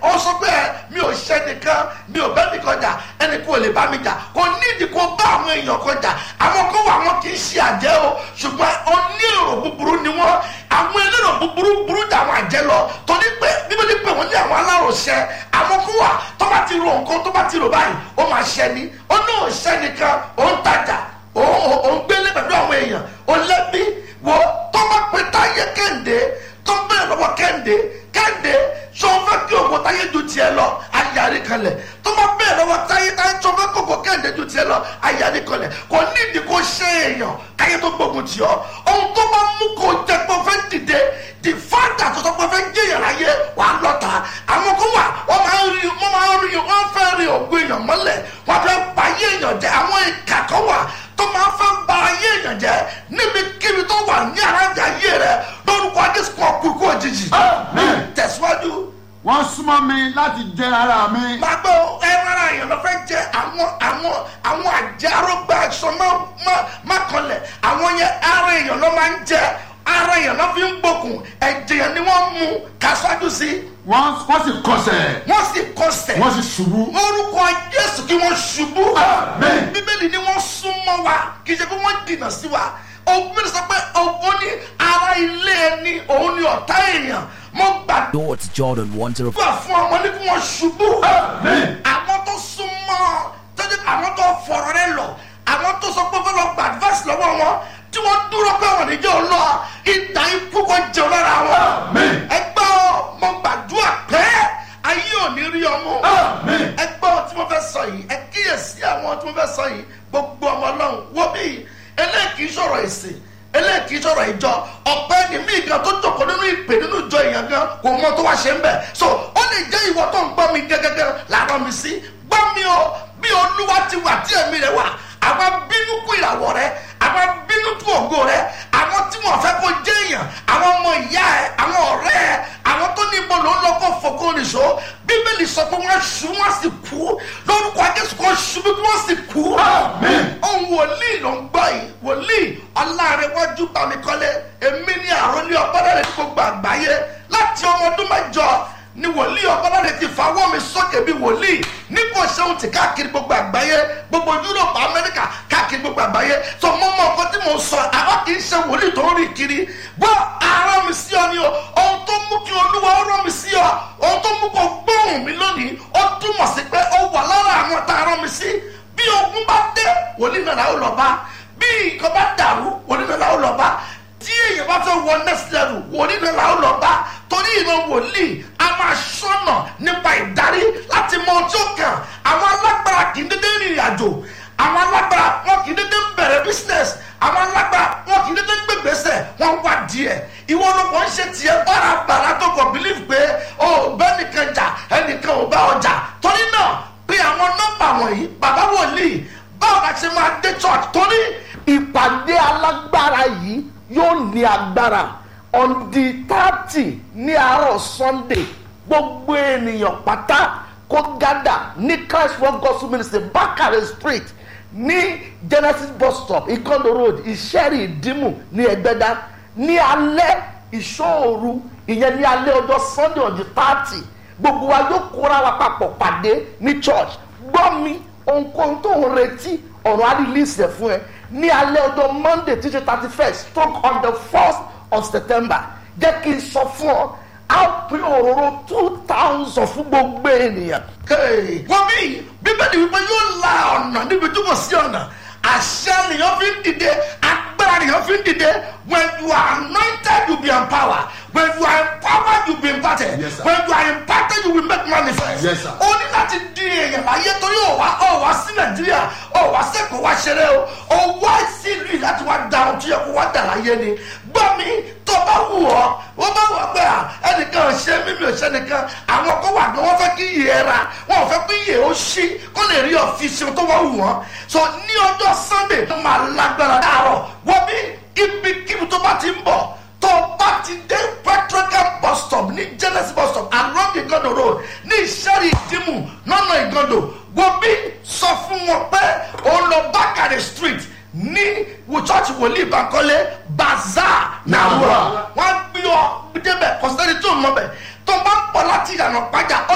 ó sọ pé ẹ mi ò ṣe nìkan mi ò bẹ́ nìkan jà ẹnì kò lè bá mi jà kò nídìí kó bá àwọn èèyàn kan jà àwọn kan wà wọn kì í ṣe àjẹ́ o ṣùgbọ́n onírò búburú ni wọ́n àwọn elérò búburú burú jà àwọn àjẹ́ lọ torí pé bíbélì pé wọ́n ní àwọn aláròṣẹ àwọn kan wà tó bá ti ro nǹkan tó bá ti rò báyìí ó máa ṣẹ ni ó ní òṣẹ nìkan ó ń tajà ó ń gbélé pẹ̀lú àwọn èèyàn ó lẹ́bí wo tó bá pe táyé kẹ́hìndé tó bẹ̀rẹ̀ lọ́wọ́ kẹ́hìndé kẹ́hìndé sọ fẹ́ kí ògùn táyé ju tiẹ̀ lọ ayárí kalẹ̀ tó bá bẹ̀rẹ̀ lọ́wọ́ táyé táyé sọ fẹ́ kí ògùn kẹ́hìndé ju tiẹ̀ lọ ayárí kalẹ̀ kò nídìí kó ṣe èèyàn káyé tó gbógun tì ọ́ ohun tó bá mú kó jẹ́ pé ó fẹ́ dìde di fáńtà tó sọ pé ó fẹ́ jẹ́yàn láyé wàá lọ́ta àwọn kó wà wọ́n máa ń rí wọ́n máa ń rí wọ́n fẹ́ rí ògùn èèyàn mọ́lẹ̀ wọ́n fẹ́ pa ayé èèyàn jẹ́ àwọn ìkà kan wà tó máa fẹ́ ba ayé èèyàn jẹ́ níbikíbi tó wà ní arájà ayé rẹ lórúkọ adéṣù kan kú ikú òjijì. tẹ̀síwájú. wọ́n súnmọ́ mi láti jẹ ara mi. máa gbọ́ ẹran ara èèyàn lọ fẹ́ jẹ́ àwọn àwọn àwọn àjàrógbà aṣọ má kanlẹ̀ àwọn yẹn ara èèyàn ló máa ń jẹ ara èèyàn ló fi ń gbókùn ẹ̀jẹ̀ yẹn ni wọ́n mú kásíwájú sí. wọ́n wọ́n sì kọsẹ̀. wọ́n sì kọsẹ̀. wọ́n sì ṣubú. orúkọ jésù kí wọ́n ṣubú. Amen. bíbélì ni wọ́n súnmọ́ wa kì í ṣe pé wọ́n dìnà sí wa òun sọ pé òun ní ara ilé ẹni òun ní ọ̀tá èèyàn mo gbàdúrà Door to Jordan 105. fún ọmọ ní kí wọ́n ṣubú. Amen. àwọn tó súnmọ́ tọ́jú àwọn tó fọ̀rọ̀ rẹ lọ àwọn tó sọ pé fẹ́ lọ gba advice lọ́wọ́ wọn tí wọ́n dúró pé wọ́n níjẹ́ ò lọ ìdá ikú kan jẹun lára wọn. Amen. ẹgbẹ́ ọ mo gbàdúrà pé ayé ò ní rí ọmọ. Amen. ẹgbẹ́ ọ tí mo fẹ́ sọ yìí ẹ kíyèsí àwọn tí mo fẹ́ sọ yìí gbogbo ọmọ ọlọ́run wo bí eléyìí kì í sọ̀rọ̀ ìsìn eléyìí kì í sọ̀rọ̀ ìjọ ọ̀pẹ ni mí gan tó jókòó nínú ìpè nínú ìjọ èèyàn gan kò mọ tó wá ṣe ń bẹ̀ so ó lè jẹ́ ìwọ tó ń gbọ́ mi gẹ́gẹ́gẹ́ làárọ̀ mi sí gbọ́ mi o bí olúwa ti wà tí ẹ̀mí rẹ̀ wà àwọn bínú kú ìràwọ̀ rẹ̀ àwọn bínú kú ògo rẹ̀ àwọn tí wọ́n fẹ́ kó jẹ́ èèyàn àwọn ọmọ ìyá ẹ̀ àwọn ọ̀rẹ́ ẹ̀ àwọn tó ní ibodò ń lọ kó fòkó nìṣó bíbélì sọ pé wọ́n ṣu wọ́n sì kú lórúkọ akẹ́sù kan ṣubú kí wọ́n sì kú. Amen. ohun wòlíì ló ń gbọ́ yìí wòlíì ọlárẹ̀wájú bámikọ́lé èmi ní àròlé ọgbọ́dọ̀rẹ̀ ní gbogbo àgbáyé láti ọmọ ọdún mẹ́jọ ni wòlíì ọgbọ́dọ̀rẹ̀ ti fawọ́ mi sókè bí wòlíì nípò ṣéun ti káàkiri gbogbo àgbáyé gbogbo yúròpù amẹ́ríkà káàkiri gbogbo àgbáyé tó mọ́ mọ́ nǹkan tí mo sọ àwa kì í ṣe wòlíì tó ń rìn kiri gbọ́ ara mi sí ọ ni o ohun tó mú kí olúwa ó rán mi sí ọ ohun tó mú kó gbóhùn mi lónìí ó túmọ̀ sí pé ó wà lára àwọn tá a rán mi sí bí ogun bá dé wòlíì náà làwọn lọ bá bí nǹkan bá dàrú wòlíì náà làwọn lọ bá tí èèyàn bá fẹ́ wọ next level wòlíì náà làwọn lọ bá torí ìran wòlíì a máa ṣọ́nà nípa ìdarí láti mọ ọjọ́ kan àwọn alágbára kì í dédé rìnrìn àjò àwọn alágbára wọn kì í dédé bẹ̀rẹ̀ business àwọn alágbára wọn kì í dédé gbégbèsè wọn wá díẹ̀ ìwọ ló kàn ń ṣe tiẹ̀ bárabàrà tó kàn believe pé o bẹ́ẹ̀ nìkan jà ẹnìkan ò bá ọjà torí náà pé àwọn nọ́mbà wọ̀nyí bàbá wòlíì báwo la ṣe máa dé church torí ìpàdé alágbára yìí yóò ní agbára on the thirty ní àárọ̀ sunday gbogbo ènìyàn pátá kó gádà ní christ world gospel ministry bakare street ní genesis bus stop ikondo road ìṣẹ́rì ìdímù ní ẹgbẹ́dá ní alẹ́ ìṣòru ìyẹn ní alẹ́ ọjọ́ sunday on the thirty gbogbo wa yóò kóra wa papọ̀ pàdé ní church gbọ́ mi ohunkóhun tó ń retí ọ̀rọ̀ á release ẹ̀ fún ẹ ní alẹ́ ọjọ́ monday tí ṣe thirty first stroke on the first of september jẹ́ kí n sọ fún ọ á pín òróró two thousand fún gbogbo ènìyàn. wọ́n bí bíbélì wípé yóò la ọ̀nà níbi tí kò sí ọ̀nà àṣẹ nìyẹn fi ń dìde agbára nìyẹn fi ń dìde when you are anointed you be empowered when you are empowered you be imparted Yes, sir. when you are imparted you will make manifest. Yes, sir. ó ní láti di èèyàn láyé torí ó wá ó wá sí nàìjíríà ó wá sẹ́kọ̀ọ́ wá ṣeré o ó wá sí ìlú yìí láti wá da ohun tó yẹ kó wá dà láyé ni gbọ́ mi tó bá wù ọ́ wọ́n bá wù ọ́ pé à ẹnìkan ò ṣe mímí ò ṣe nìkan àwọn kó wà ní wọ́n fẹ́ kí iye ẹ ra wọ́n ò fẹ́ kí iye ó ṣí kó lè rí ọ̀fíìsì tó wá wù wọ́n so ní ọjọ́ sunday tó máa lágbára dáàrọ̀ wọ́n bí ibikíbi tó bá ti ń bọ̀ tó bá ti dé petrocam bus stop ní genesis bus stop along igodo road ní ìṣẹ́rì ìdímù lọ́nà igodo wọ́n bí sọ fún wọn pé òun lọ bákàrẹ̀ street ní church wòlíì bankole bazaar nàwúrọ̀ wọ́n gbé ọ débẹ̀ kọ́sẹ́ni tó mọ̀ bẹ̀ tó bá ń pọ̀ láti ìyànà pàjá